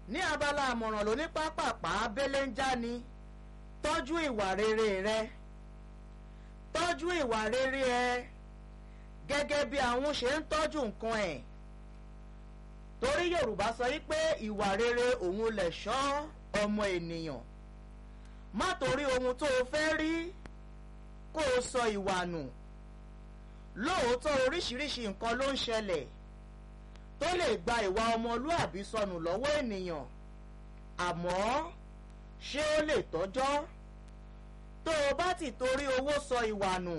ní abala àmọ̀ràn lóní pápápá abẹ́lé ń já ni tọ́jú ìwà rere rẹ tọ́jú ìwà rere ẹ gẹ́gẹ́ bí àwọn ṣe ń tọ́jú nǹkan ẹ̀ torí Yorùbá sọ wípé ìwà rere òun lẹ̀ṣọ́ ọmọ ènìyàn má torí ohun tó o fẹ́ rí kó o sọ ìwà nù lóòótọ́ oríṣiríṣi nǹkan ló ń ṣẹlẹ̀ tó lè gba ìwà ọmọlúàbí sọnù lọ́wọ́ ènìyàn àmọ́ ṣé ó lè tọ́jọ́ tó o bá ti torí owó sọ ìwà nù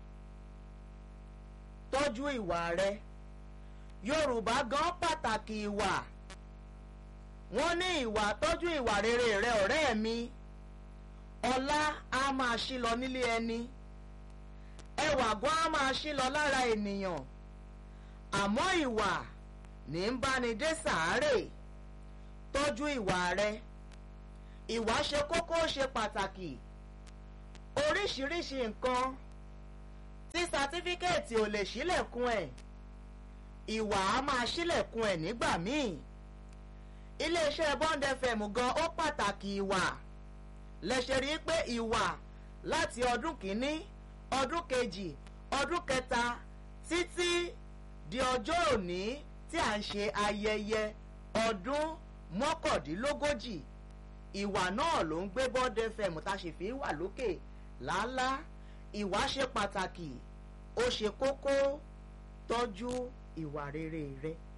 tọ́jú ìwà rẹ Yorùbá gan pàtàkì ìwà wọ́n ní ìwà tọ́jú ìwà rere rẹ ọ̀rẹ́ mi ọlá á máa ṣí lọ nílé ẹni ẹwà gan á máa ṣí lọ lára ènìyàn àmọ́ ìwà ní ń báni dé sàárè tọ́jú ìwà rẹ ìwà ṣe kókó ṣe pàtàkì oríṣiríṣi nǹkan tí sátífíkẹ́ẹ̀tì ò lè ṣílẹ̀kùn ẹ̀ ìwà á máa ṣílẹ̀kùn ẹ̀ nígbà míì iléeṣẹ́ Bond FM gan ó pàtàkì ìwà lẹ́sẹ̀ rí pé ìwà láti ọdún kìíní ọdún kejì ọdún kẹta títí di ọjọ́ òní tí à ń ṣe ayẹyẹ ọdún mọ́kàndínlógójì ìwà náà ló ń gbé Bond FM tá a sì fi wà lókè làálàá ìwà ṣe pàtàkì ó ṣe kókó tọ́jú ìwà rere rẹ.